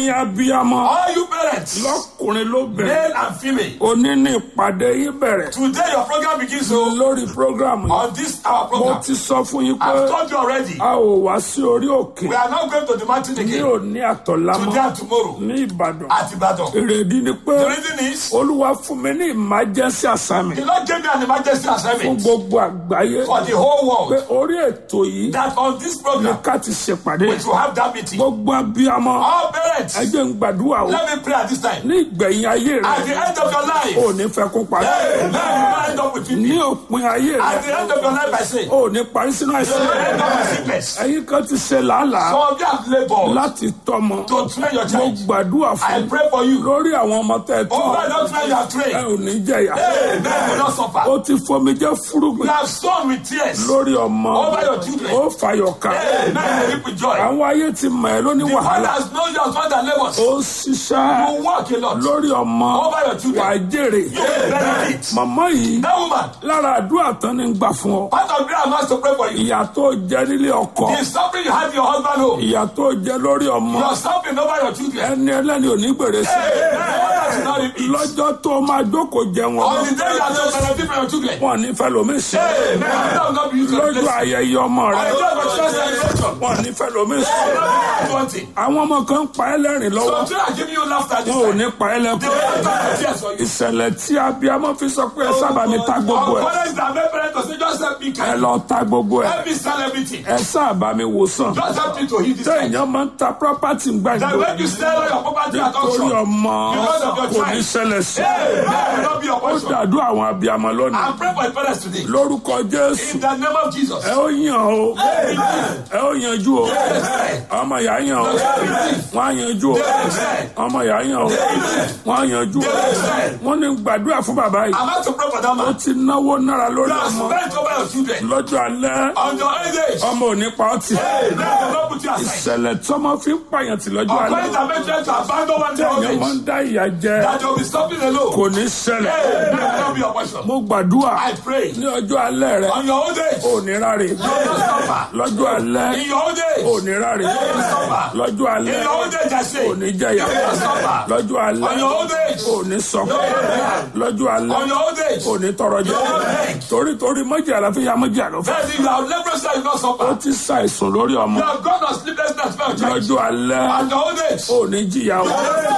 ẹ̀yin abiyamọ All you parents, lọ́kùnrin lóbìnrin male and female, òní ní ìpàdé yín bẹ̀rẹ̀ today your program begins so lórí programu yìí on this our mo program. ti sọ fún yín pé I've told you already. a ò wá sí orí òkè We are not going to the mountain ní again òní àtọ̀lámọ́ today and tomorrow ní ìbàdàn at Ibadan. èrèdí ni pé The reason is olúwa fún mi ní emergency assignment the Lord gave me an emergency fún assignment gbogbo àgbáyé for the whole pé world orí ètò yìí that on this ni program ká ti ṣèpàdé we should have that meeting. gbogbo abiyamọ All parents, ẹ jẹ́ ń gbàdúrà o let me pray at this time. ní ìgbẹ̀yìn ayé rẹ At the end of your life, ò ní fẹ́ kó parí Amen. You end up with ní me. òpin ayé At rẹ the end of your life, I say, ò ní parí sínú àìsàn you end up with sickness. ẹ̀yin kan ti ṣe làálàá Some of you have labored láti tọ́mọ to train your mo child. gbàdúrà I fún pray for you. lórí àwọn ọmọ tẹ tó Over the train you have ẹ trained. ò ní jẹyà Amen. You will not suffer. ó ti fomi jẹ You fúrúgbìn have sown with tears. lórí ọmọ Over your children. ó fàyọ̀ ká Amen. You reap with joy. àwọn ayé ti mọ̀ ẹ́ lóní The one wàhálà has known your father labors. ó ṣiṣẹ́ You work a lot. lórí ọmọ Over your children. wà á jèrè You will benefit. màmá yìí That woman, lára àdúrà tán ní gbà fún ọ part of prayer must to pray for you. ìyà tó jẹ nílé ọkọ The suffering you have in your husband home. ìyà tó jẹ lórí ọmọ You are suffering over your children. ẹni ẹlẹ́ni ò ní gbèrè sí Amen. That should not repeat. lọ́jọ́ tó máa jókòó jẹ wọn On the day you are to benefit from your children. wọn ní fẹ́ lómi sí Amen. That will not be used to lọ́jọ́ replace. ayẹyẹ ọmọ On rẹ the day of your child's celebration. wọn ní fẹ́ lómi sí Twenty. àwọn ọmọ kan ń pa ẹ́ lẹ́rìn lọ́wọ́ So children are giving you laughter this wọn ò time. ní pa ẹ́ They lẹ́kọ̀ọ́ will not have tears for you. ìṣẹ̀lẹ̀ tí abiyamọ fi sọ pé ẹ sábà mi ta gbogbo Our ẹ̀ parents that make parents to say, just help me ẹ carry. lọ ta gbogbo ẹ̀ Help me sell everything. ẹ sábà mi wò sàn Just help me to heal this time. téèyàn máa ń ta property That gbàgbọ́ when you sell all your property at nítorí auction, ọmọ Because of your kò ní child. ṣẹlẹ̀ sí hey, that will not be your ó portion. dàdú àwọn abiyamọ lónìí I'm praying for your parents today. lórúkọ jésù In the name of Jesus. ẹ ó yàn o ẹ ó yanjú o ọmọ ìyá yàn o wọn á yanjú o ọmọ ìyá yàn o wọn á yanjú o wọn ní gbàdúrà fún bàbá yìí I'm about to pray for that ó man. ti náwó náírà lórí You have ọmọ spent over your children. lọ́jọ́ alẹ́ On your old age. ọmọ ò ní pa ọ́ tì Hey, man, will not put you aside. ìṣẹ̀lẹ̀ tọ́mọ fi ń pààyàn tì lọ́jọ́ Our alẹ́ parents are making to abandon one day old èèyàn máa age. ń dá ìyà jẹ That they will be stopping alone. kò ní ṣẹlẹ̀ Hey, that will not be your portion. mo gbàdúrà I pray. ní ọjọ́ alẹ́ rẹ On your old age. ò ní ráre You will not suffer. lọ́jọ́ alẹ́ In your old age. ò ní ráre You will not suffer. lọ́jọ́ alẹ́ In your old age, I say. ò ní jẹyà You will not suffer. lọ́jọ́ alẹ́ On your old age. ò ní sọkún lọ́jọ́ alẹ́ On your old age. ò ní tọrọ jẹ torí torí mọ́jì àlàáfíà mọ́jì àlọ́fẹ́ Then if you have leprosy, you will not ó suffer. ti ṣàìsùn lórí ọmọ You have gone on sleeplessness for your child. lọ́jọ́ alẹ́ On your old age. ò ní jìyà o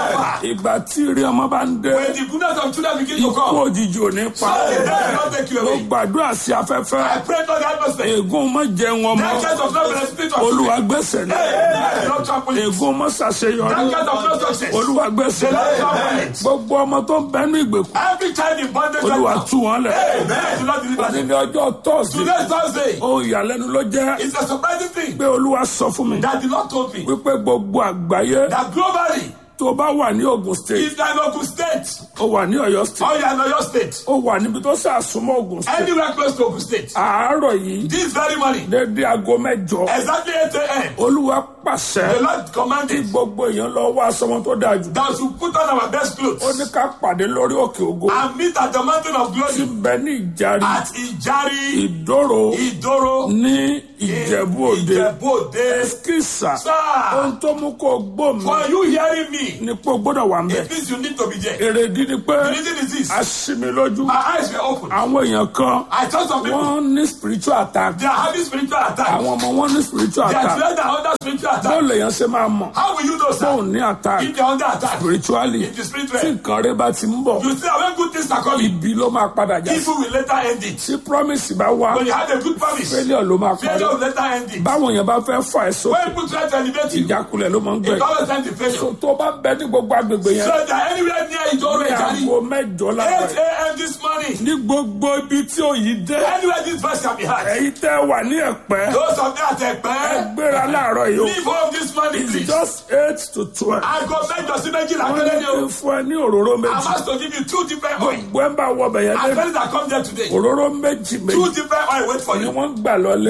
ìgbà tí ìrì ọmọ bá ń dé When the goodness of children begin to ikú come. òjijì ò ní pa That will not take you ó away. gbàdúrà sí afẹ́fẹ́ I pray for the atmosphere. ègún mọ́ jẹun ọmọ That kind of love and spirit of olúwa gbèsè ní That will not trample it. ègún mọ́ ṣàṣeyọrí That kind of no success. olúwa gbèsè ní That trample it. gbogbo ọmọ tó ń bẹnu ìgbèkùn Every child in bondage right olúwa now. tú wọn lẹ̀ That will not deliver them. ní ọjọ́ tọ́sí Today's Thursday. ohun ìyàlẹ́nu ló jẹ́ It's a surprising thing pé olúwa sọ fún mi that the Lord told me wípé gbogbo àgbáyé that globally, tó bá wà ní Ògùn state if you are in Ogun State ó wà ní Ọ̀yọ́ state or you are in Oyo State, ó wà níbi tó ṣàsúnmọ́ Ògùn state anywhere close to Ogun State, àárọ̀ yìí this very morning, dédé aago mẹ́jọ exactly 8 a.m., olúwa pàṣẹ the Lord commanded gbogbo èèyàn lọ wá aṣọ wọn tó dáa jù that we should put on our best ó clothes ní ká pàdé lórí òkè ògo and meet at the mountain of tí glory bẹ ní ìjárí at Ijari, ìdóró Idoro, ní ìjẹ̀bú òde Ìjẹ̀bú Òde. kìsà Sir, ohun tó mú kó gbó mi for you hearing me, ni pé o gbọ́dọ̀ wà ń bẹ̀ it means you need to be there. èrèdí ni pé The reason is this. a ṣí mi lójú My eyes were open. àwọn èèyàn kan I saw some people, wọ́n ní spiritual attack they are having spiritual attack. àwọn ọmọ wọn ní spiritual They are attack children are under spiritual bó attack. lèèyàn ṣe máa mọ̀ How will you know, sir? bóun ní attack If they are under attack, spiritually in the spirit tí realm, nǹkan rẹ bá ti ń bọ̀ you see that when good things are coming, ibi ló máa padà já sí evil will later end it. tí promise bá wá When you have a good promise, failure ló máa parí failure will later end it. báwọn èèyàn bá fẹ́ fà ẹ́ sókè When people try to elevate you, ìjákulẹ̀ ló máa ń it gbẹ̀yìn always ends in failure. so tó bá bẹ ní gbogbo agbègbè yẹn So that anywhere near Idoro, ní Ijari, aago mẹ́jọ 8 lára a.m. this morning, ní gbogbo ibi tí òyì dé anywhere this verse can be heard. èyí tẹ́ wà ní ẹ̀pẹ́ Those of them at Ekpe, gbéra láàárọ̀ yìí o leave home this morning, it's please. just eight to twelve I go mẹ́jọ sí méjìlá wọ́n péré ní ni kí o. n fún ẹ ní òróró I'm méjì asked to give you two different oil. gbogbo ẹ̀ ń bá wọ bẹ̀yẹn As lé many that come there today, òróró méjì two méjì different oil wait for ni you. wọ́n gbà lọ́lé You are taking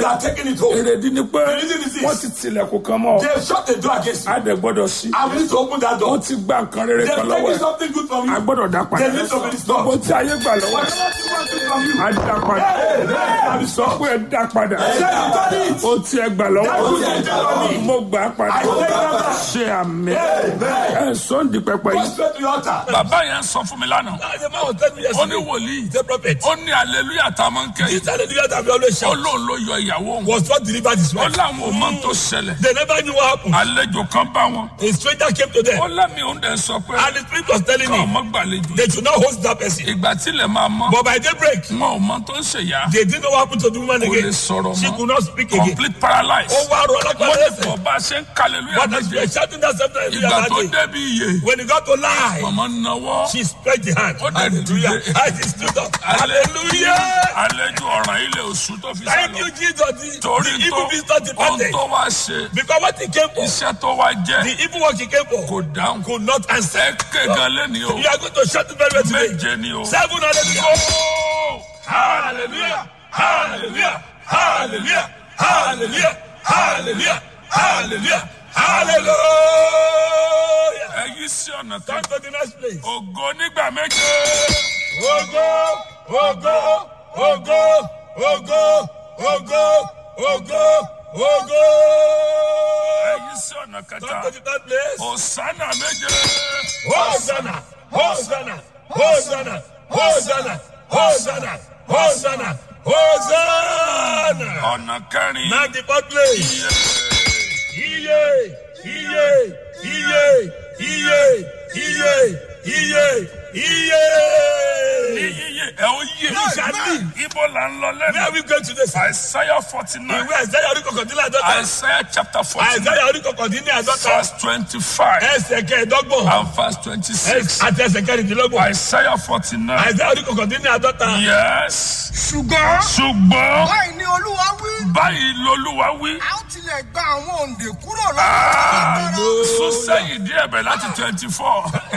taking it home. èrèdí ni pé The reason is this. wọ́n ti tilẹ̀kùn kan mọ́ ọ They have shut the door against you. á dẹ̀ gbọ́dọ̀ sí I need to open that door. wọ́n ti gba nǹkan rere They're kan lọ́wọ́ taking ẹ̀ something good from a you. gbọ́dọ̀ dá padà They need to be restored. gbogbo tí ayé gbà lọ́wọ́ ẹ̀ Whatever you want to from you. á dá padà Hey, sọ pé ẹ dá padà Say you done it. ó ti ẹ gbà lọ́wọ́ That good thing from me. mo gbà á padà I take that back. ṣe àmì ẹ sọ́ndì pẹpẹ Go yìí. straight to your altar. bàbá yẹn sọ fún mi lánàá The man was telling me ó ní yesterday. wòlíì The prophet. ó ní aleluya tá a máa ń kẹ́ yìí This hallelujah that we always ó shout lóun ló yọ ìyàwó òun was not delivered his ó wife. láwọn ò mọ tó ṣẹlẹ̀ They never knew what happened. àlejò kan bá wọn A stranger came to ó them. lẹ́mi òun dẹ̀ sọ pé And the spirit was telling káwọn me mọ́ gbàlejò they should not host that person. ìgbà tílẹ̀ máa mọ́ But by daybreak, wọn ò mọ tó ń ṣèyá they didn't know what happened to the woman kò lè again. sọ̀rọ̀ She mọ́ could not speak again. complete paralysis Ó wá rọ wọ́n alágbára ní ẹsẹ̀. bọ̀ bá a ṣe ń kàlẹ́lúyà But as we méje were shouting that same time, ìgbà tó that day, débi iye when he got to lie, màmá náwó she spread the hand. Ó dẹ̀ Hallelujah. dìde. And she stood up. Hallelujah. àlejò ọ̀ràn ilẹ̀ oṣù tó fi Thank sálọ you, Jesus. The, torí the evil visitor tó ohun departed. tó wá ṣe Because what he came for, iṣẹ́ tó wá jẹ́ the evil work he came for, kò dáhùn could not answer. ẹ kégan lẹ́ni o You are going to shout it very well today. méje ni o. Seven hallelujah. Hallelujah. Hallelujah. Hallelujah. Hallelujah. Hallelujah. Hallelujah. Hallelujah. ẹ yí sí ọ̀nà kan Come to the next place. ògo nígbà méje Ogo, ogo, ogo, ogo, ogo, ogo, ogo. ẹ yí sí ọ̀nà Come kẹta to the third place. òsánà méje Hosanna, Hosanna, Hosanna, Hosanna, Hosanna, Hosanna, Hosanna. ọ̀nà kẹrin Now the fourth place. Iye, iye, iye, iye, iye, iye, iye. yíyíyé ẹ ó yé You shall live. ibo là ń lọ Where lẹ́nu are we going to this? Isaiah forty nine Ìwé Àìsáyà orí kọkàndínlẹ̀ àádọ́ta. Isaiah chapter forty nine Àìsáyà orí kọkàndínlẹ̀ àádọ́ta. verse twenty five Ẹsẹ̀ kẹẹ̀dọ́gbọ̀n. and verse twenty six Àti ẹsẹ̀ kẹrìndínlọ́gbọ̀n. Isaiah forty nine Àìsáyà orí kọkàndínlẹ̀ àádọ́ta. yes ṣùgbọ́n ṣùgbọ́n báyìí ni olúwa wí báyìí lolúwa wí a ó tilẹ̀ gba àwọn òǹdè kúrò lọ́wọ́ sún sẹ́yìn díẹ̀ bẹ̀ láti twenty four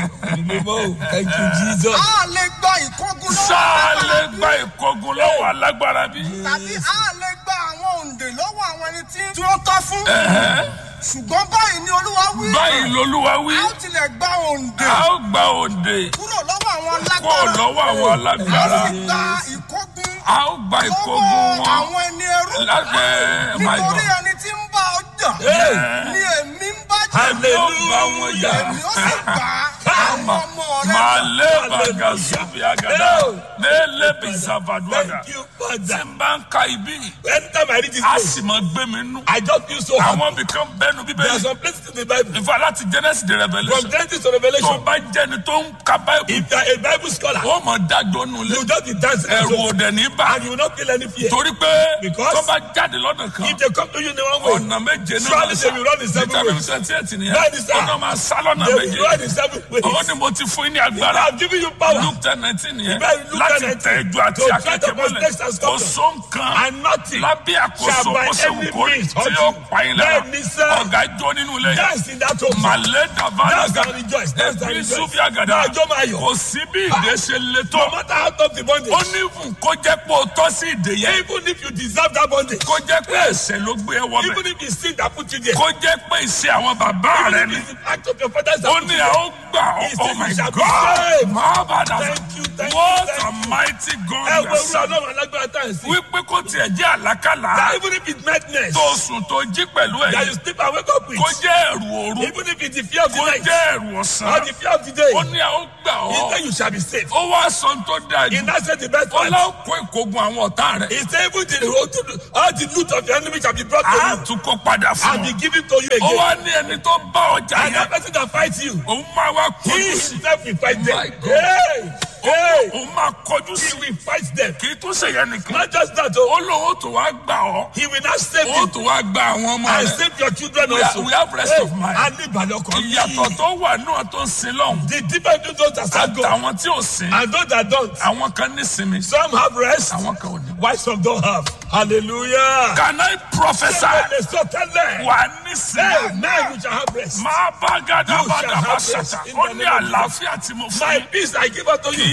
Thank you, Jesus. a lè gba ìkógun lọ́wọ́ sáà lè alágbára bí? gba ìkógun lọ́wọ́ alágbára bí. tàbí a lè gba àwọn òǹdè lọ́wọ́ àwọn ẹni tí tí wọ́n tọ́ fún ṣùgbọ́n báyìí ni olúwa wí báyìí lolúwa wí a ó tilẹ̀ gba òǹdè a ó gba òde kúrò lọ́wọ́ àwọn kó alágbára lọ́wọ́ àwọn a alágbára sì gba ìkógun a ó gba ìkógun lọ́wọ́ wọn àwọn ẹni ẹrú lábẹ́ my nítorí God ẹni tí ń bá ọjà ni èmi ń bá jà yóò bá wọn jà èmi ó sì gbà àwọn ọmọ rẹ máa lé bàgà zubi agada mélé bizavaduada Thank you, tí Father. n bá ń ka ibi Anytime I read this a place, sì máa gbé mi nú I just feel so happy. àwọn ibìkan bẹnu There are bíbélì some places in the Bible, ìfọ láti Genesis de from Revelation Genesis to tó Revelation, bá jẹni tó ń ka báyìí if you are a Bible scholar, ó mọ̀ dájọ́ nù lé you just be dancing ẹ̀rù and òdẹ ní bá and you will not feel any fear. torí pé Because- tó bá jáde lọ́dọ̀ kan If they come to you in one way, ọ̀nà méje náà Surely they will run in seven vitamin ways. twenty eight nìyẹn That is that. ọ̀nà máa sá lọ́nà they will méje run in seven ways. ó ní mo ti fún yín ní I agbára have given you power luke ten nineteen nìyẹn Ìbéèrè Luke láti 10:19 tẹ ẹjọ́ àti to tread akẹ́kẹ́ upon mọ́lẹ̀ snakes and kò scorpions. só nǹkan and nothing lábẹ́ àkóso shall by kó ṣe any wù kó rí means tí hurt yóò you. pa yín lára Bẹ́ẹ̀ ni sẹ́. ọ̀gá jó nínú ilé yẹn dance in that home. màlẹ́ dàbàdà Dance and rejoice. Dance and ẹbí rejoice. sùfì àgàdà Máa jó máa yọ̀. kò sí bí ìdè ṣe le tó No matter how tough the bondage, ó ní fún kó jẹ́ pé o tọ́ sí ìdè yẹn even if you deserve that bondage, kó jẹ́ pé ẹ̀ṣẹ̀ ló gbé ẹ wọbẹ̀ even if it's sin that put you there, kó jẹ́ pé ìṣe àwọn bàbá rẹ even ni if it's the act of your fathers that ó put ní you ẹ there, ó gbà He oh said my you shall be God saved. máa bá dà Thank you, thank you, what thank a you. mighty God ẹ you wo are irú serving. ọlọ́run alágbára tá à ń sìn. wípé kó tiẹ̀ jẹ́ àlákàlà That even if it's madness, tó sùn tó jí pẹ̀lú that ẹ̀ you sleep and wake up with, kó jẹ́ ẹ̀rù òru even if it's the fear of the kó night jẹ́ ẹ̀rù or ọ̀sán the fear of the day, ó ní ẹ ó gbà he ọ́ said you shall be saved. ó wá sọ tó dáa He jù now said the best ó part. láwọn kó ìkógun àwọn ọ̀tá rẹ̀ He said even the road to the, all the loot of the enemy shall be brought to á you tún kó padà fún and be ọ given to you ó again. wá ní ẹni tó bá ọjà And yẹn that person that fights you, òun máa wá he kọjú sí himself will fight My them. God. Hey, hey, òun máa kọjú he sí will fight them. kì í tún ṣe yẹn nìkan Not just that, oh, ó lóun ó tún wá gbà ọ́ he will not save ó you tún wá gba àwọn ọmọ and rẹ̀ save your children We also. have- we have rest of mind. And live by your ìyàtọ̀ tó wà náà tó ń sin lọ́hùn The difference between those that serve God àtàwọn tí ò sin and those that don't. àwọn kan ní sinmi Some have rest, àwọn kan ò ní. while some don't have. Hallelujah. can I prophesy They so tell them, wà ní hey, sinmi now you shall have rest. máa bá gàdá You bá shall dàbá have ṣàtà rest in ó the ní name of àlàáfíà tí mo fún My yín peace I give unto kì you. í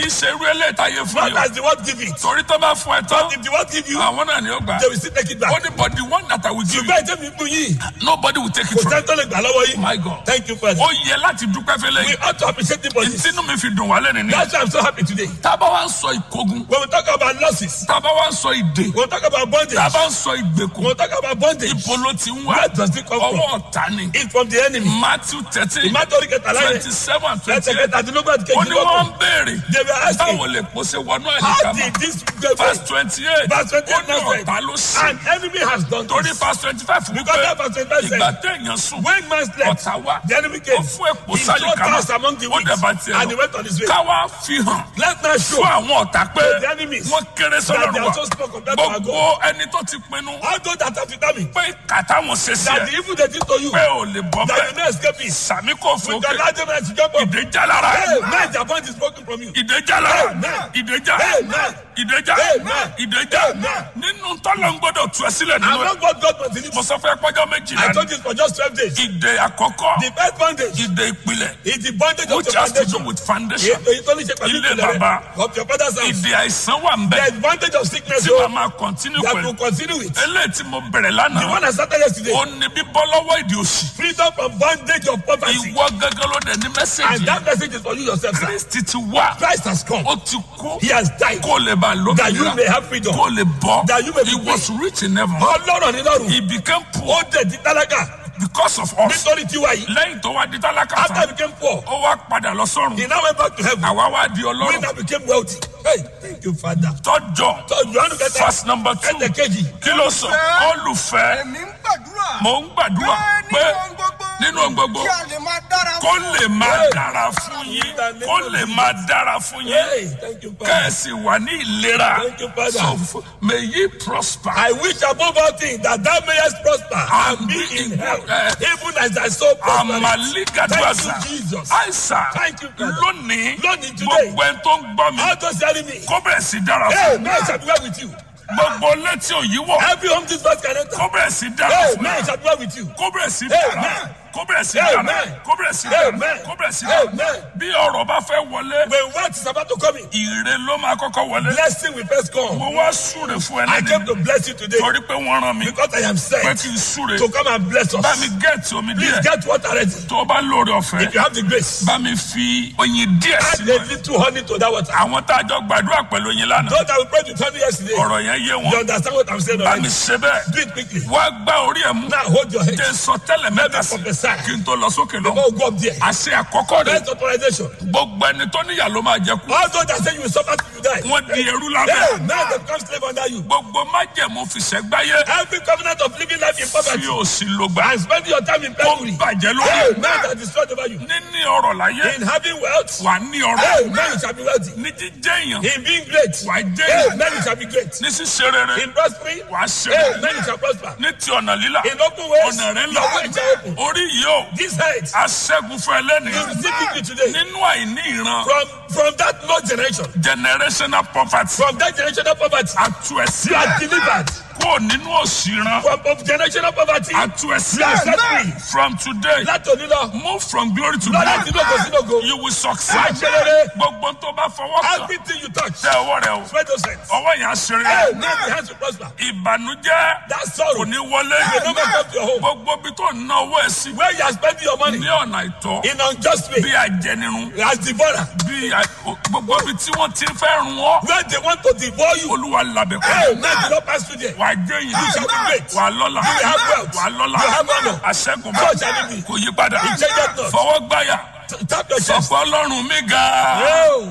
í ṣe irú eléyìí táyé fún Not yìí as the word give it. torí tó bá fún ẹ tán If the word give you, àwọn náà ni ó gbà they will still take it ó back. ní but the one that I will give you Ṣùgbọ́n ẹ̀jẹ̀ mi fún yín. nobody will take it Kò from sẹ́ni tó lè gbà lọ́wọ́ yín. my God Thank you, Father. ó yẹ láti dúpẹ́ fẹ́lẹ́ We yìí ought to appreciate the body. ìtinú mi fi dùn wálé nìyí That's why I'm so happy today. tábà wá ń sọ ìkógun When we talk about losses, tábà wá ń sọ ìdè when we talk about bondage, tábà ń sọ ìgbèkùn when we talk about bondage, ibo ló ti ń wá where does it come from? ọwọ́ ọ̀tá ni It's from the enemy. Matthew thirteen Ìmátọ́rí kẹta láyé. twenty seven twenty Ẹsẹ̀ eight kẹta àti lógún àti ó ní wọ́n kejì ń béèrè They were asking, báwo lè pòṣe wọnú how àyíká did mọ́ this go verse twenty eight Verse 28 ó ní now said, ọ̀tá ló sí An enemy has done torí this. verse twenty five fún Because that pé verse 25 ìgbà said, téèyàn sùn when man slept, ọ̀tá wá the enemy ó came. fún èpò He sáyé threw kan cast among the ó dẹ̀ bá weak tiẹ̀ and he lọ went on his way. káwá fi hàn Let's now show fún àwọn ọ̀tá pé the enemies wọ́n kéré that they sọ́dọ̀ are wa so small compared to our gbogbo God. ẹni tó ti pinnu All those that have determined pé kàtà wọn ṣe sí that ẹ the evil they did to you, pé ò lè bọ́ that you bẹ́ẹ̀ no escape it. sàmì kò fún With the òkè larger man to jump up. ìdè já lára Hey, man, the point is broken from you. ìdè já lára Amen. ìdè já Amen. ìdè já Amen. ìdè já Amen. nínú tọ́lọ̀ ń gbọ́dọ̀ tú ẹ sílẹ̀ I'm nínú ẹ not what God must deliver. mo sọ fẹ́ pọ́jọ́ méjìlá I ni told you for just 12 days. ìdè àkọ́kọ́ The first bondage ìdè ìpìlẹ̀ is the bondage of which your has to do foundation. with foundation Èyí tó ní ṣe pẹ̀lú Ilé ìpìlẹ̀ bàbá. rẹ̀ of your father's house. ìdè àìsàn wà ń bẹ The advantage of sickness tí o màá máa continue that pẹ̀lú will continue with. eléyìí tí mo bẹ̀rẹ̀ The lánàá one I started yesterday. ó ní bíbọ́ lọ́wọ́ ìdè òṣì Freedom from bondage of poverty. ìwọ gángan ló dẹ̀ ní And mẹ́sẹ̀gì that message is for you yourself, sir. kristi ti wá Christ has come. ó ti kú He has died. kó lè bá That you may lókè have freedom. kó lè bọ́ That you may be he was rich in heaven Ọlọ́run ní lọ́rùn. he became poor Ó dẹ̀ di tálákà because of us nítorí tiwa yìí. lẹ́yìn tó wá di tálákà After he tán became poor, ó wá padà lọ sọ́run he now went back to heaven. àwa wá di When ọlọ́run he became wealthy. Hey, thank you, Father. tọ́jọ́ So, Johannu kẹta. verse number two Ẹsẹ̀ kejì. kí ló sọ olùfẹ́ èmi ń gbàdúrà. mò ń gbàdúrà pé pé nínú ohun gbogbo. nínú ohun gbogbo kí a lè máa dára kó fún lè máa dára fún yín kó lè máa dára fún yín Hey, thank you, Father. kẹ́ẹ̀sì wà ní ìlera Thank you, Father. so f- may ye prosper I wish above all things that thou mayest prosper and be in health, even as thy soul prospers. amaligadwaza Thank you, Jesus. aisa Thank you, Father. lónìí Lónìí, today. gbogbo ẹni tó ń gbọ́ mi All those hearing me, kó bẹ̀rẹ̀ sí dára hey, fún man shall be well with you. gbogbo létí òyìnbó Every home this verse can enter. kó bẹ̀rẹ̀ sí dára Hey, fún man shall be well with you. kó bẹ̀rẹ̀ sí dára Amen. kó bẹ̀rẹ̀ sí dára Amen. kó bẹ̀rẹ̀ sí dára Amen. kó bẹ̀rẹ̀ sí dára Amen. bí ọ̀rọ̀ bá fẹ́ wọlé When wealth is about to come in, ire ló máa kọ́kọ́ wọlé blessing will first come. mo wá súre fún ẹ I came lẹ́nu to bless you today torí pé wọ́n rán mi because I am pé sent kí n súre to come and bless bá mi us. gẹ̀ẹ́tì omi Please díẹ̀ get water ready. tó o bá lóore ọ̀fẹ́ If you have the grace, bá mi fi oyin díẹ̀ add sínú a ẹ̀ little honey to that water. àwọn tá a jọ gbàdúrà pẹ̀lú oyin lánàá Those that we prayed with honey yesterday, ọ̀rọ̀ yẹn yé you wọn understand what I'm saying bá mi already. ṣe bẹ́ẹ̀ Do it quickly. wá gbá orí ẹ̀ mú Now hold your head. jẹ́ sọ tẹ́lẹ̀ mẹ́ta sí prophesy. kí n tó lọ sókè lọ Before we go up there. àṣẹ àkọ́kọ́ rẹ̀ First authorization. gbogbo ẹni tó níyà ló máa jẹ kú All those that say you will suffer till you die. wọ́n di ẹrú Hey, lábẹ́ now they become slave under you. gbogbo májẹ̀mú fìṣẹ́gbáyé Every covenant of living life in fi poverty òsì lògbà and spending your time in ó penury. bàjẹ́ lórí Hey, man that destroyed over you. níní ọrọ̀ láyé In having wealth, wà ní hey, ọrọ̀ man you shall be wealthy. ní jíjẹ́ èèyàn In being great, wà jẹ́ hey, èèyàn man you shall be great. ní ṣíṣe rere In prospering, wà ṣe hey, rere man you shall prosper. ní ti ọ̀nà lílà In open ways, ọ̀nà rẹ̀ your way là shall open. orí yìí ó This head, aṣẹ́gun fún ẹlẹ́ni you receive victory today. nínú àìní ìran From from that no generation, generational poverty from that generational poverty, atu ẹ̀sí you are delivered. kúrò nínú òsì ìran From of generational poverty, atu ẹ̀sí you are set free. from today Láti òní lọ, move from glory to lọ́dọ̀ tí glory lóko sí lóko. you will Wá succeed ṣe rere. gbogbo tó bá fọwọ́ kàn Everything you touch, tẹ ọwọ́ rẹ o spread those hands. ọwọ́ yẹn á ṣe Hey, rere man, the hands will prosper. ìbànújẹ́ That kò sorrow ní wọlé will not come to your home. gbogbo bí tó ná owó ẹ̀ sí Where you are spending your money ní ọ̀nà ìtọ́ in unjust way, bí ajẹnirun as devourer. bí a- gbogbo bí tí wọ́n ti fẹ́ run ọ́ Where they want to devour you, olúwa labẹ̀ hey, kọ́ man, do not pass through there. wà á jẹ́ yìí You shall be great. wà á lọ́la You have wealth. wà á lọ́la You have honor. àṣẹ́gun So shall it be. kò yí padà It changes not. fọwọ́ gbáyà T- Tap your chest. sọ̀pọ̀ ọlọ́run mi ga Oh,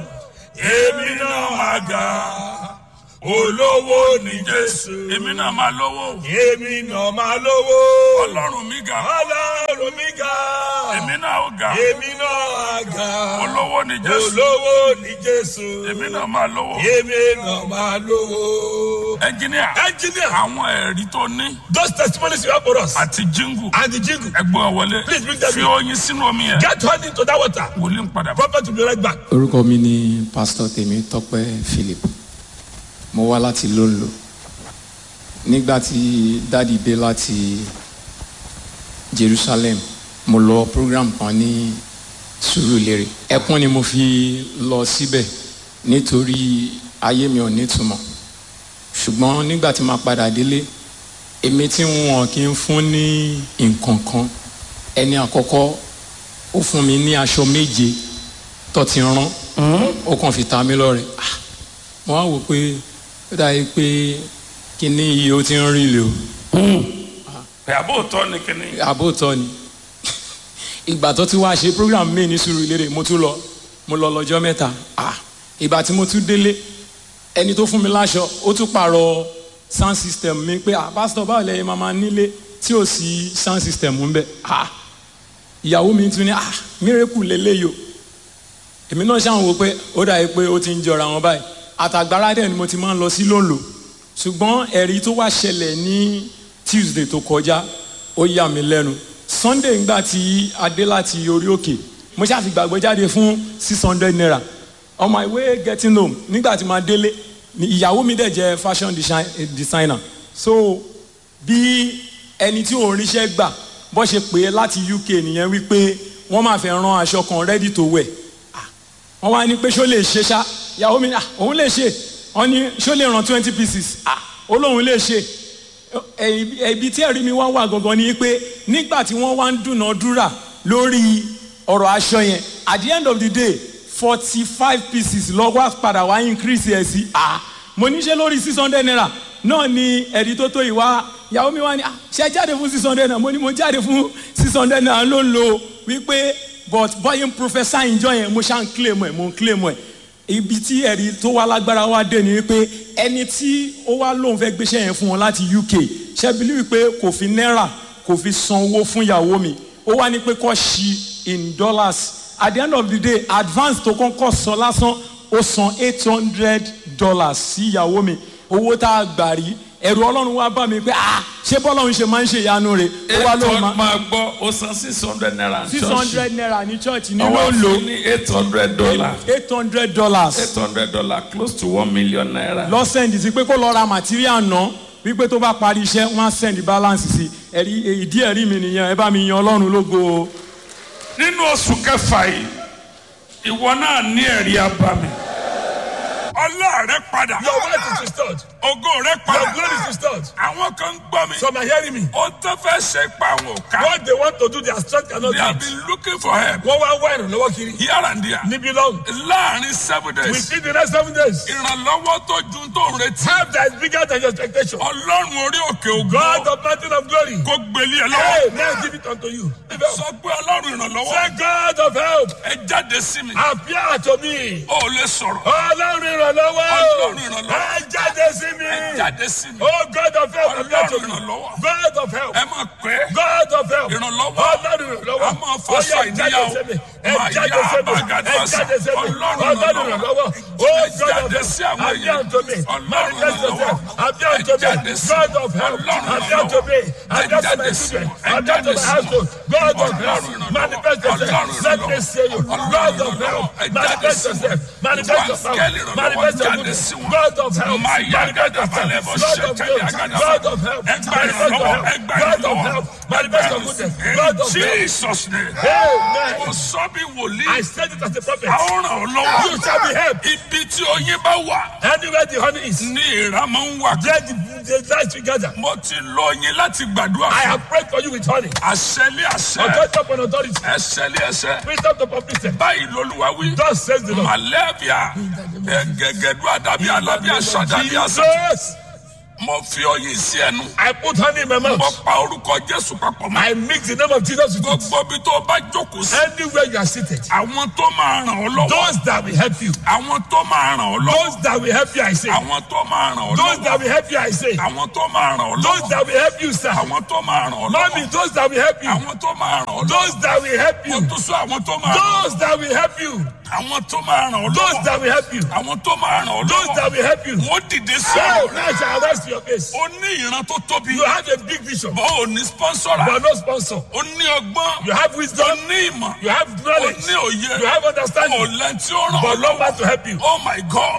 èmi náà máa ga olówó ní jésù èmi náà máa lówó èmi náà máa lówó. ọlọ́run mi ga Ọlọ́run mi ga. èmi náà ó ga Èmi náà ga. olówó ní jésù Olówó ní Jésù. èmi náà máa lówó Èmi náà máa lówó. ẹnjìníà Engineer, àwọn ẹ̀rí tó ní those testimonies you have for us àti jíngù and the jingle. ẹgbọ́n wọlé Please bring them fi in. oyin sínú omi yẹn Get honey into that water. wòlíì ń padà bọ̀. Prophet will be right back. orúkọ mi ni pásítọ̀ tèmi tọ́pẹ́ philip mo wá láti lóńlò nígbà tí dáàdi dé láti jerusalem mo lọ program kan ní sùúrùlérè ẹkún ni mo fi lọ síbẹ̀ nítorí ayé mi ò nítumọ̀ ṣùgbọ́n nígbà tí màá padà délé èmi tí wọn kì í fún ní nǹkan kan ẹni àkọ́kọ́ ó fún mi ní aṣọ méje tó ti rán ó kàn fi ta mí lọ́rẹ Ah, mo wá wò pé ó dàbí pé kíní yìí ó ti ń rí lè o pé àbóòtọ́ ni kíní. àbótọ́ ni ìgbà tó ti wá ṣe program mi ní Sùúrùlérè mo tún lọ mo lọ lọ́jọ́ mẹ́ta ah ìgbà tí mo tún délé ẹni tó fún mi láṣọ ó tún pààrọ̀ sound system mi pé ah pásítọ̀ báwo lẹ́yìn máa máa nílé tí ò sí sound system ń bẹ ah ìyàwó mi tún ní ah miracle lélẹ́yìí o èmi náà ṣàwọn wo pé ó dàbí pé ó ti ń jọra wọn báyìí àtàgbára dẹ̀ ni mo ti máa ń lọ sí lóńlò ṣùgbọ́n ẹ̀rí tó wá ṣẹlẹ̀ ní Tuesday tó kọjá ó yà mí lẹ́nu Sunday ńgbà tí a dé láti orí òkè mo ṣáà fi gbàgbọ́ jáde fún six hundred naira on my way getting home nígbà tí màá délé ni ìyàwó mi dẹ̀ jẹ́ fashion design- designer so bí ẹni tí òun ríṣẹ́ gbà bó ṣe pè é láti UK nìyẹn wípé wọ́n máa fẹ́ rán aṣọ kan ready to wear wọ́n wá ní pé ṣó lè ṣe ṣá ìyàwó mi ní "Ah, òun lè ṣe wọ́n ní ṣó lè ràn twenty pieces ah ó lóun lè ṣe Ẹ- ẹbí tí ẹ̀rí mi wá wà gangan ni pé nígbà tí wọ́n wá ń dúnàádúrà lórí ọ̀rọ̀ aṣọ yẹn at the end of the day forty five pieces lọ́wọ́ padà wá increase ẹ̀ sí ah mo ní ṣe lórí six hundred naira náà ni ẹ̀rí tó tó ìwá ìyàwó mi wá ní "Ah, ṣe jáde fún six hundred naira mo ní mo jáde fún six hundred naira ló ń lo wípé but bọ́yìn professor ìjọ yẹn mo ṣá ń claim ẹ̀ mo ń claim ẹ̀ ibi tí ẹ̀rí tó wá lágbára wá dé ni wípé ẹni tí ó wá lóun fẹ́ gbéṣẹ́ yẹn fún wọn láti UK ṣẹ́bílí wípé kò fi náírà kò fi san owó fún ìyàwó mi ó wá ní pé kó ṣí in dollars at the end of the day advance tó kọ́kọ́ san lásán ó san eight hundred dollars sí ìyàwó mi owó tá a gbà rí ẹ̀rù ọlọ́run wá bá mi pé ah ṣé bọ́lọ́run ṣe máa ń ṣe ìyanu rẹ̀ ó wá lóun máa máa gbọ́ ó san six hundred naira ní six church. hundred naira ní church ní ọwọ́ ló ń lò fún ní eight hundred dollar eight hundred dollars eight hundred dollar close to one million naira. lọ send sí pé kó lọ ra material ná wípé tó bá parí iṣẹ́ wọ́n á send balance sí ẹ̀rí ìdí ẹ̀rí mi nìyẹn ẹ bá mi yan ọlọ́run lógo o. nínú oṣù kẹfà yìí ìwọ náà ní ẹ̀rí abami. ọlá rẹ padà. Your wealth is restored. ògo rẹ Your padà. glory is restored. àwọn kan ń gbọ́ mi. Some are hearing me. ó tó fẹ́ ṣe pa àwọn òkà. What they want to do, their strength cannot they do have it. been looking for help. Wọ́n wá wá ìrànlọ́wọ́ kiri. here and there. Níbi lọ́hùn. láàrin seven days. Within the next seven days. ìrànlọ́wọ́ tó ju tó ń retí. Help that is bigger than your expectation. ọlọ́run orí òkè God ògo. of mountain of glory. kó gbélé ẹ Hey, lọ́wọ́. now give it unto you. sọ pé ọlọ́run ìrànlọ́wọ́. Say God of help. ẹ jáde sí mi. Appear to me. ó lè sọ̀rọ̀. Ọlọ́run ìrànlọ́wọ́. Ọlọ́run ìrànlọ́wọ́. Ẹ jáde sí mi. ẹ jáde sí mi. Oh God of help. Appear to Ọlọ́run me. ìrànlọ́wọ́. God of help. ẹ máa pẹ́. God of help. Ìrànlọ́wọ́. Ọlọ́run ìrànlọ́wọ́. A máa fọ́ Ó sọ yá, ìníyàwó. jáde sí mi. Ẹ Máa jáde yá sí mi. àbágádá Ẹ sá. jáde sí mi. Ọlọ́run Ọlọ́run ìrànlọ́wọ́. ìrànlọ́wọ́. Oh Ẹ God of jáde help. sí àwọn Appear èèyàn. to me. Ọlọ́run Manifest yourself. ìrànlọ́wọ́. Appear Ẹ to jáde me. sí God of help. Ọlọ́run Appear to me. ìrànlọ́wọ́. Ẹ Appear to my jáde sí children. Ẹ Appear jáde to my sí household. God of Ọlọ́run help. ìrànlọ́wọ́. Manifest yourself. Ọlọ́run Let me ìrànlọ́wọ́. see you. Ọlọ́run God of ìrànlọ́wọ́. help. Ẹ jáde Manifest sí yourself. wọn. Manifest your Wá power. áńgẹ́lì ìrànlọ́wọ́ Manifest your jáde goodness. sí wọn. God of help. Máa yá Manifest gàdá balẹ̀ yourself. bọ́ God of ṣẹ́kẹ́lì help. àgàdá God balẹ̀. of help. Ẹ gba Manifest your ìrànlọ́wọ́. help. Ẹ gba God of ìrànlọ́wọ́. help. Manifest your goodness. God of help. Jesus name. Amen. Mo sọ bí wòlíì. I said it as a prophet. A ó ràn ọ́ lọ́wọ́. You shall be helped. Ibi tí oyin bá wà Anywhere the honey is, ní ìrà máa ń wà. there the, the light together. Mo ti lo oyin láti gbàdúrà I fún. have prayed for you with honey. Àṣẹlé àṣẹ. Authority upon authority. Ẹsẹ̀lé ẹsẹ̀. Wisdom to publicity. Báyìí lolúwa wí. Thus says the Lord. Màlẹ́bíà gẹ̀gẹ̀dú àdàbí alábí àṣà àdàbí àṣà. Jesus, Mo fi oyin sí ẹnu. I put honey in my Mo mouth. pa orúkọ Jésù papọ̀ mọ́. I mix the name of Jesus with it. Gbogbo ibi tó bá jókòó sí. Anywhere you are seated, Àwọn tó máa ràn ọ́ lọ́wọ́. those that will help you, Àwọn tó máa ràn ọ́ lọ́wọ́. those that will help you, I say, Àwọn tó máa ràn ọ́ those lọ́wọ́. that will help you, I say, Àwọn tó máa ràn ọ́ those lọ́wọ́. that will help you, sir. Àwọn tó máa ràn ọ́ Mommy, lọ́wọ́. those that will help you, Àwọn tó máa ràn ọ́ lọ́wọ́. those that will help Mo you, tún sọ àwọn tó máa ràn ọ́ those that will help you, Àwọn tó máa ràn ọ́ those lọ́wọ́. that will help you, Àwọn tó máa ràn ọ́ those that lọ́wọ́. will help you. Wọ́n dìde sí So ọ̀rọ̀ rẹ̀. now shall rest your case. Ó ní ìran tó tóbi. You have a big vision, Bọ́ ò ní sponsora. but no sponsor. Ó ní ọgbọ́n. You have Ó wisdom, ní ìmọ̀. you have Ó knowledge, ní òye. you have Ó understanding, lẹ́ni tí ó ràn ọ́ but no lọ́wọ́. man to help you. Oh my God.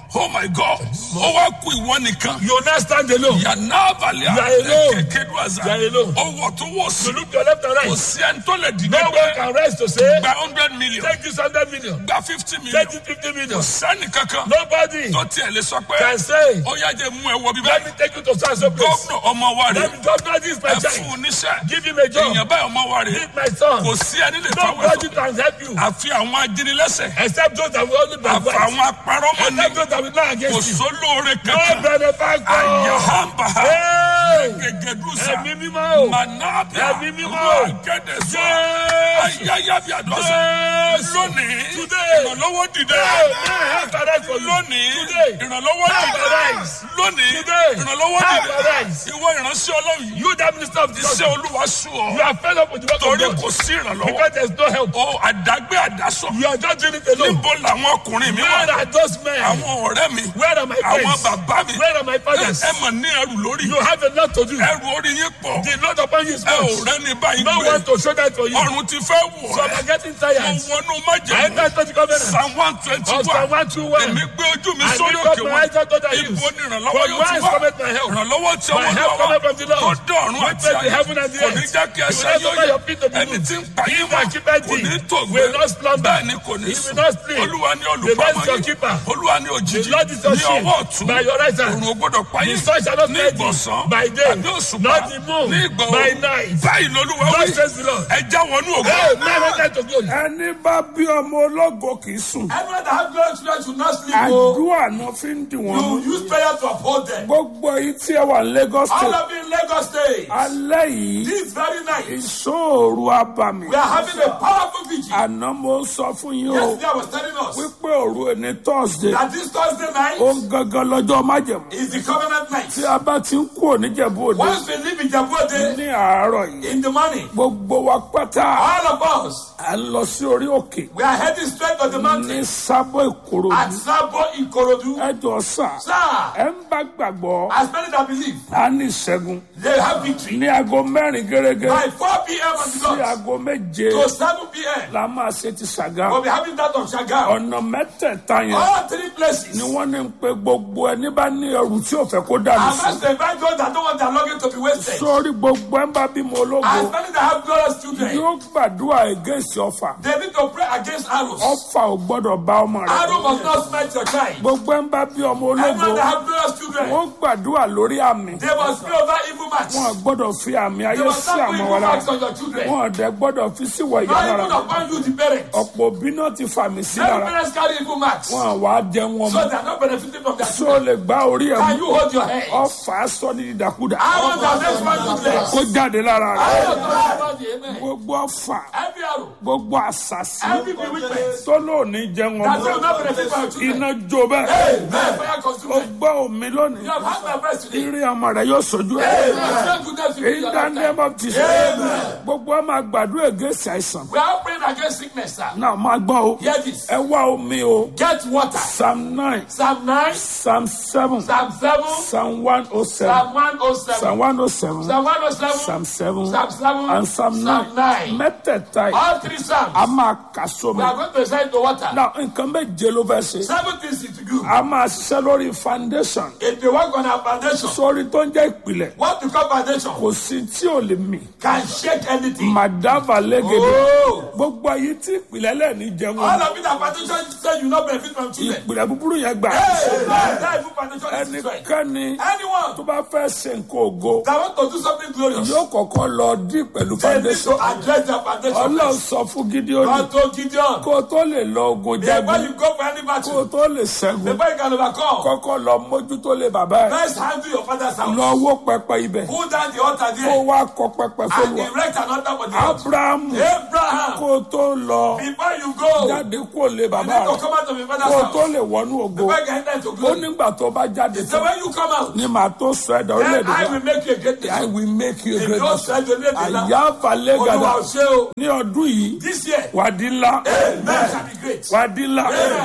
oh my god ó wá kú ìwọ nìkan You now stand alone. yànnà abalẹ̀ You are alone. kékeré àzà You are alone. ó wọ̀ tó wọ̀ sí You look to your left and kò right. sí ẹni tó lè dìde No one pé can rise to say, gba hundred million take this 100 million, gba fifty million take this 50 million. kò sẹ́ni kankan Nobody tó tiẹ̀ lè sọ pé can say, ó yá jẹ́ mú ẹ wọ bíbá let me take you to so and so place. gómìnà ọmọ wa rè Let me governor this my ẹ fún child. un níṣẹ́ Give him a job. èèyàn báyìí ọmọ wa rè Give my son. kò sí ẹni lè fọwọ́ Nobody sọ can help you àfi àwọn ajínilẹ́sẹ̀ except those that will only àfi backbite. àwọn apárọ́mọ ní Except those that will not kò against you. sólóore No kankan benefactor. àyàhàmbà Hey! gègédúsà Ẹ̀mí mímọ́ o. mànàbíà Ẹ̀mí mímọ́. gẹ́dẹ̀sọ Jésù. ayáyábí àdọ́sà Jésù. lónìí Today. ìrànlọ́wọ́ dìde Hey, man, help arise for you. lónìí Today. ìrànlọ́wọ́ Help dìde arise. lónìí Today. ìrànlọ́wọ́ Help dìde arise. ìwọ ìránṣẹ́ ọlọ́run yìí You that minister of the iṣẹ́ gospel. olúwa sùn You ọ́ are fed up with the work torí of kò God. sí ìrànlọ́wọ́ Because there's no help. ó àdágbé àdásọ You are just doing it alone. níbo làwọn ọkùnrin mi Where wà are those men? àwọn ọ̀rẹ́ mi Where are my àwọn friends? bàbá mi Where are my fathers? ẹ mọ̀ ní ẹrù lórí You have a lot to do. ẹrù orí yín pọ̀ The Lord upon you is ẹ ò much. rẹ́ni báyìí No gbé one to show that for you. ọrùn ti fẹ́ wọ̀ So ẹ́ I'm getting mo tired. wọnú I májèlé enter to the covenant. psalm one twenty Of Psalm one 121. èmi gbé ojú mi I sórí lift up òkè my wọn eyes unto the hills. ibo ni ìrànlọ́wọ́ From yóò ti whence wá cometh my help? ìrànlọ́wọ́ tí My ọwọ́ help lọ́wọ́ cometh from the tó Lord. dọ̀run Who àti made the ayé heaven and the kò ní earth. jẹ́ kí He will ẹsẹ̀ not yóò suffer yẹ your feet to be ẹni moved. tí ń pa He yín that mọ́ keepeth kò thee ní tògbé will not slumber. bẹ́ẹ̀ ni kò ní He sùn will not sleep. olúwa ní The Lord olùpamọ́ is your yín keeper. olúwa ní òjijì The Lord is your ní shield. ọwọ́ ọ̀tún By your right hand. òrùn ò gbọ́dọ̀ pa The yín sun shall not ní smite ìgbọ̀nsán thee by day, tàbí òṣùpá not the moon ní ìgbà by òru night. báyìí lolúwa God wí says the Lord. ẹ já wọnú ògo. Hey, man, enter to glory. ẹni bá bí ọmọ ológo kì í sùn Everyone that have glorious children should not sleep. oh. àdúrà náà fi ń dì wọ́n mú You use prayer to uphold them. gbogbo yìí tí ẹ wà ní Lagos All state of you in Lagos State, alẹ́ yìí this very night, ìṣòro abàmì we are having a powerful vigil. àná mo sọ fún yín o Yesterday I was telling us wípé òru ẹni Thursday that this Thursday night ó ń gangan lọ́jọ́ májẹ̀mú is the covenant night. tí a bá ti ń kú oníjẹ̀bú òde Once we leave Ijebu-Ode ní àárọ̀ yìí in the morning, gbogbo wa pátá all of us, à ń lọ sí orí òkè we are heading straight to the ní mountain sábọ̀ ìkòròdú at Sabo Ikorodu. ẹjọ́ sà Sir, ẹ ń bá gbàgbọ́ as many that believe, a ní ìṣẹ́gun they have victory. ní aago mẹ́rin gẹ́gẹ́ By 4 p.m. on the sí dot aago méje to 7 p.m., la máa ṣe ti ṣàgá we'll be having that on Shagam. ọ̀nà mẹ́tẹ̀ẹ̀ta yẹn All three places. ni wọ́n ní pé gbogbo ẹni bá ní ẹrù tí ò fẹ́ kó dànù I sí must invite those that don't want their luggage to be wasted. sórí gbogbo ẹ̀ ń bá bímọ ológo As many that have glorious children, yóò gbàdúrà against ọfà they need to pray against arrows. ọfà ò gbọ́dọ̀ bá ọmọ rẹ̀ Arrow must not smite your child. gbogbo ẹ̀ ń bá bí ọmọ ológo Everyone that have glorious children, wọ́n gbàdúrà lórí àmì they must pray over evil marks. wọn gbọ́dọ̀ fi àmì They ayé must sí not put àmọ́ evil wa lára marks on your children. wọn ọ̀dẹ gbọ́dọ̀ fi síwọ̀ ìyá Not lára even upon you, the parents. ọ̀pọ̀ òbí náà ti fàmì sí Many lára parents carry evil marks. wọn wà á jẹ wọn So mọ́ they are not benefiting from their tó children. lè gbá orí ẹ̀ Can mú you hold your head? ọfà sọ ní dídàkudà Arrow that makes one useless. kó jáde lára rẹ̀ Arrow that makes one amen. gbogbo ọfà Every arrow, gbogbo àṣàṣì every bewitchment tó lóòní jẹ wọn that will mọ́ not benefit from your children. iná jó bẹ́ẹ̀ Amen. Fire ó consume them. gbọ́ omi lónìí You have had my breast today. eré ọmọ rẹ̀ yóò sojú ẹ̀ Amen. Share goodness with in you. the name of Jesus gbogbo ọmọ àgbàdo ègèsì àìsàn We are praying against sickness, sir. náà máa gbọ́ o Hear this. ẹ wá omi o Get water. psalm nine Psalm 9, psalm seven Psalm 7, psalm one oh seven Psalm 107, psalm one oh seven Psalm 107, psalm seven Psalm 7, and psalm Psalm nine 9. mẹ́tẹ̀ẹ̀ta yìí All three Psalms. a máa kà sómi We are going to recite the water. náà nǹkan méje ló fẹ́ ṣe Seven things to do. a máa ṣiṣẹ́ lórí foundation If you work on our foundation, sórí tó ń jẹ́ ìpìlẹ̀ what to call foundation kò sí tí ò lè mì can shake anything. màdàbà lẹ́gẹ̀dẹ̀ Oh! gbogbo ayé tí ìpìlẹ̀ lẹ́ẹ̀ni jẹun All of it that foundation say you not benefit from children. ìpìlẹ̀ búburú yẹn gbà Hey, that evil foundation is destroyed. ẹnikẹ́ni tó Anyone bá fẹ́ ṣe nǹkan ògo that want to do something glorious, yóò kọ́kọ́ lọ dí pẹ̀lú they need foundation to address their foundation. ọlọ́run first. sọ fún Gídíónì God told Gideon, kó o tó lè lọ ogun before jagun you go for any kó o battle, tó lè ṣẹ́gun before you can overcome, kọ́kọ́ lọ mójútó lé bàbá ẹ̀ first handle your father's house. lọ wó pẹpẹ ibẹ̀ Pull down the altar kó there wá kọ pẹpẹ and fọlùwà erect an altar for the Lord. Abrahamu Abraham, kó o tó lọ before you go, you jáde kó o lé need bàbá to rẹ̀ come out of your kó o father's tó house. lè wọnú ògo Before you can enter into ó glory. nígbà tó bá jáde So tán when you come out, ni màá tó sọ ẹ̀dá then orílẹ̀-èdè I náà will make you a great I nation. will make you a If great you nation say to live in àyà falẹ̀ gàdà Olúwa ò ṣe o. ní ọdún yìí This year, wàdí ńlá man shall be great. wàdí ńlá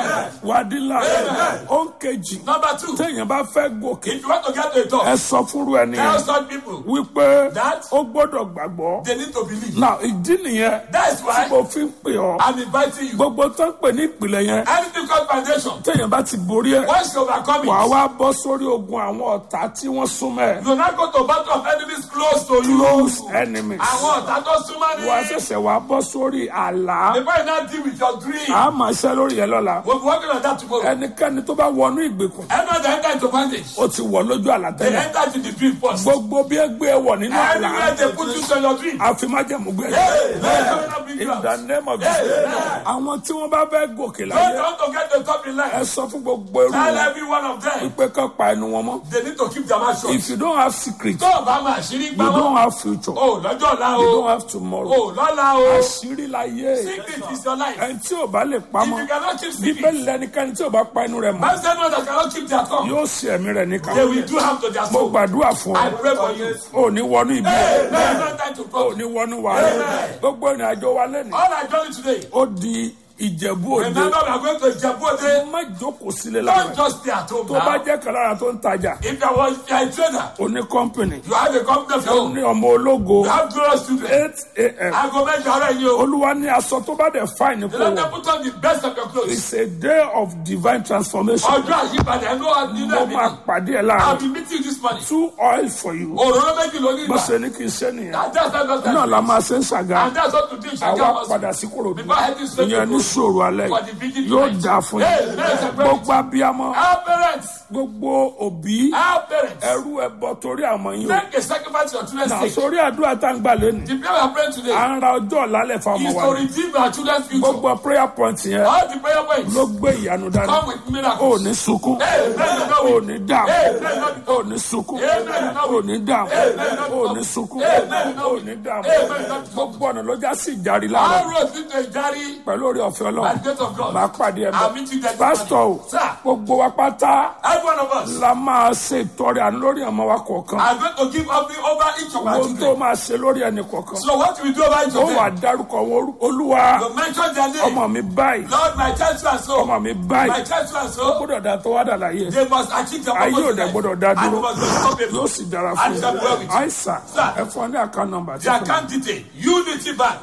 wàdí ńlá ó ń kejì Number two, téèyàn bá fẹ́ gòkè if you want to get to a top, ẹ sọ fúnru ẹni tell yẹn such people wípé That- ó gbọ́dọ̀ gbàgbọ́ they need to believe. náà ìdí nìyẹn That's tí why mo fi ń pè ọ́ I'm inviting you. gbogbo tó ń pè ní ìpìlẹ̀ yẹn Anything difficult foundation. téèyàn bá ti borí ẹ̀ Once you overcome wàá it, wá bọ́ sórí ogun àwọn ọ̀tá tí wọ́n súnmọ́ ẹ̀ you now go to battle of enemies close to you. close enemies Àwọn ọ̀tá tó súnmọ́ ní. wàá ṣẹ̀ṣẹ̀ wàá bọ́ sórí àlá Before you now deal with your dream, a máa ṣẹ́ lórí yẹn lọ́la we'll be working on that tomorrow. ẹnikẹ́ni tó bá wọnú ìgbèkùn Anyone that enter into bondage, ó ti wọ̀ lójú àlá they tẹ́lẹ̀ enter into the dream first. gbogbo bí ẹ gbé ẹ wọ̀ nínú àlá Anywhere they put you to your dream. àfi má jẹ́ mú gbé ẹ Hey, may not bring in you out. the name of Jesus àwọn tí wọ́n bá fẹ́ gòkè Those láyé that want to get the top in ẹ life, sọ fún gbogbo irú tell wọn every one of them, pé kán pa ẹnu wọn mọ́ they need to keep their mouth shut. if you don't have secret Tó o bá máa ṣírí you gbá don't wọn, have future o lọ́jọ́ ọ̀la you o, don't have tomorrow o lọ́la o. àṣírí láyé Secret is your life. ẹni tí ò bá lè If pamọ́ you cannot keep bíbélì secret, lẹnikẹ́ni tí ò bá pa ẹnu rẹ̀ mọ́ man said no that cannot keep their tongue. yóò ṣe ẹ̀mí rẹ̀ níkà They will do harm to their mo soul. gbàdúrà fún I ọ pray for you. ò ní wọnú ibi Hey, no, no time to ò talk. ní wọnú wàhálà Amen. gbogbo ìrìn àjò wa lẹ́nu All I done today, ó di ìjẹ̀bú òde remember we are going to Jabode. má jókòó sílé Don't lára just stay at home tó bá now. jẹ́ kan lára tó ń tajà If you are if you are a trader, ó ní kọ́ńpìnì you have a company of your ó own. ní ọmọ ológo You have glorious children. eight a.m. Aago mẹ́jọ ara yìí o. olúwa ní aṣọ tó bá dẹ̀ fáìní The kó Lord wọ̀ will put on the best of your clothes. it's a day of divine transformation Ọjọ́ àyípadà ẹ̀ ló wà nínú mo ẹ̀mí. máa pàdé ẹ̀ I'll láàrin be meeting you this morning. two oil for you Òróró méjì ló ní bó ìgbà. ṣe ní kí n ṣe nìyẹn And that's how God náà la máa ṣe ń ṣàga And that's what to do in àwa Shagam padà Hospital. sí kòròdú Before heading straight to ìyẹn ní Korodu. sòrò alẹ́ For the vigil yóò tonight. dáa fún Hey, yín let's celebrate. gbogbo abiyamọ Our parents, gbogbo òbí our parents, ẹrú ẹbọ torí àwọn yín o make a sacrifice for your children's náà sake. sórí àdúrà tá ń gbà lẹ́nu The prayer we are praying today à ń ra ọjọ́ ọ̀làlẹ̀ fáwọn is wa to ni. redeem our children's future. gbogbo prayer point yẹn All the prayer points ló gbé ìyanu dání come with ò miracles. ní sunkún Amen. ò ní dààmú Amen. ò ní sunkún Amen. ò ní dààmú Amen. ò ní sunkún Amen. ò ní dààmú Amen. gbogbo ọ̀nà ló já sí ìjárí All láàárọ̀ roads lead to a jari pẹ̀lú orí ọ̀fẹ́ by ọlọ́run the grace of God. máa pàdé ẹ̀ I'll meet you there. bẹ́ẹ̀ pásítọ̀ o Sir. gbogbo wa pátá Every one of us la máa ṣe ìtọrẹ àánú lórí ọmọ wa kọ̀ọ̀kan are going to give up over each of our ohun tó children. máa ṣe lórí ẹnì kọ̀ọ̀kan So what we do over each ó of wà them? dárúkọ wọn Olú- olúwa You mention their name. ọmọ mi báyìí Lord, my child so and so. ọmọ mi báyìí My child so and so. gbọ́dọ̀ dá tó wá dà láyé They must achieve their ayé purpose. ò in dẹ̀ life. gbọ́dọ̀ dá And dúró we must not be yóò sì dára fún And shall be well un with you. àìsàn Sir. ẹ fún ọ ní àká nọ́mbà tí The account detail Unity Bank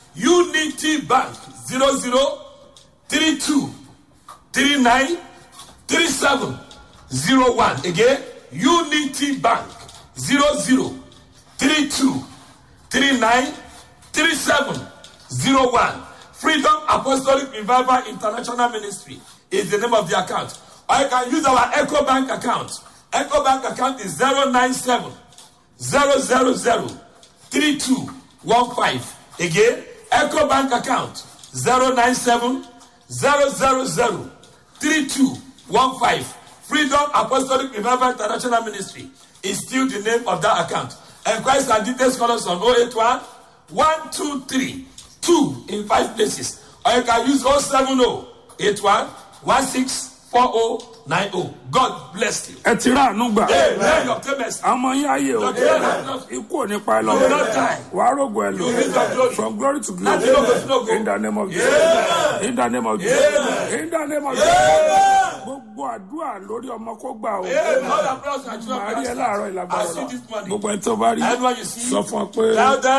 Unity Bank zero zero three two three nine three seven zero one again Unity Bank zero zero three two three nine three seven zero one Freedom Apostolic Revival International Ministry is the name of the account or you can use our Echo Bank account Echo Bank account is zero nine seven zero zero zero three two one five again eco bank account zero nine seven zero zero zero three two one five freedom apostolic revival international ministry is still the name of that account enquiries and details call us on oh eight one one two three two in five places or you can use oh seven oh eight one one six four oh nine oh god bless you. ẹ ti rà àánú gbà amen your payments. àmọ́ yín ayé o Your children. ikú ò ní pa ẹ You will not lọ die. wàá rògbò ẹ lò You will not glory. from glory to Láti lógo sí glory lógo. in the name of Jesus in the name of Jesus in the name of Jesus gbogbo àdúrà lórí ọmọ kó gbà o Amen. All the brothers and children màá rí ẹ bless láàárọ̀ you. ìlàgbára I see lọ this morning. gbogbo ẹni tó bá rí Everyone you see. sọ fún ọ pé. Louder.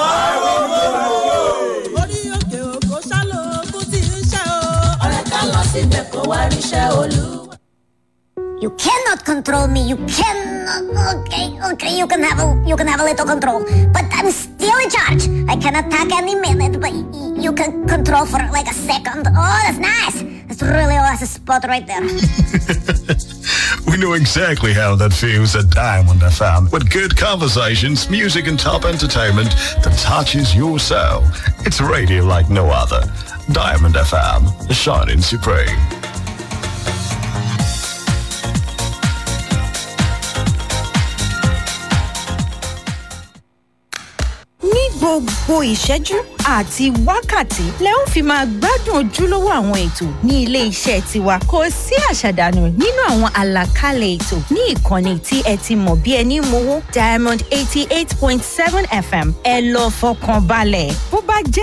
orí òkè òkò ṣálò kú tí ń ṣe o. ọ̀rẹ́ ká lọ síbẹ̀ kó wá ríṣẹ́ olú. You cannot control me. You cannot. Okay, okay. You can have a you can have a little control, but I'm still in charge. I can attack any minute, but y- you can control for like a second. Oh, that's nice. That's really a nice spot right there. We know exactly how that feels at Diamond FM with good conversations, music, and top entertainment that touches your soul. It's radio like no other. Diamond FM, shining supreme. ní gbogbo ìṣẹ́jú àti wákàtí lẹ ó fi máa gbádùn ojúlówó àwọn ètò ní ilé iṣẹ́ tiwa kò sí àṣàdànù nínú àwọn àlàkalẹ̀ ètò ní ìkànnì tí ẹ ti mọ̀ bí ẹni mowó diamond eighty eight point seven fm ẹ lọ fọkàn balẹ̀ bó bá jẹ́